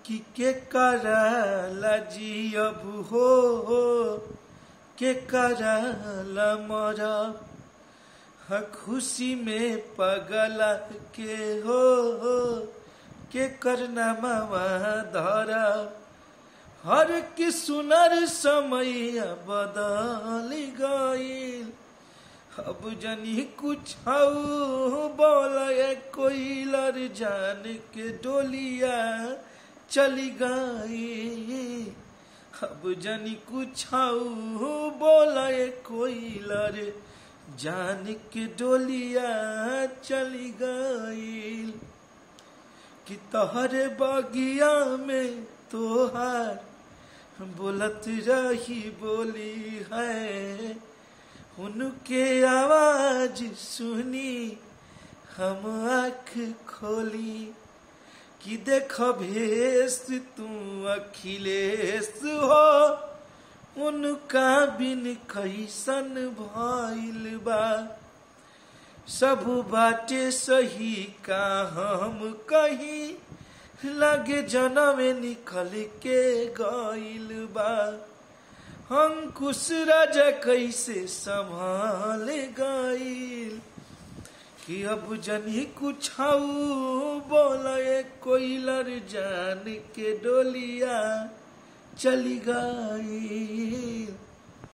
कि के कराला जियब हो के कराला मरब ह खुशी में पगला के हो के करना मावा धरब हर की सुनर समय बदल गईल अब जनी कुछ बोल कोई लर जान के डोलिया चली गई अब जनी कुछ बोल कोई लर जान के डोलिया चली गई कि तोहरे बगिया में तोहार बोलत रही बोली है उनके आवाज सुनी हम आँख खोली कि देख भेस तू अखिलेश हो उनका बिन कैसन भइल बा सब बाटे सही का हम कही लगे जनमे निकल के गइल बा अंकुश राजा कैसे संभाल गइल कि अब जनी कुछ बोले कोइलर जान के डोलिया चली गई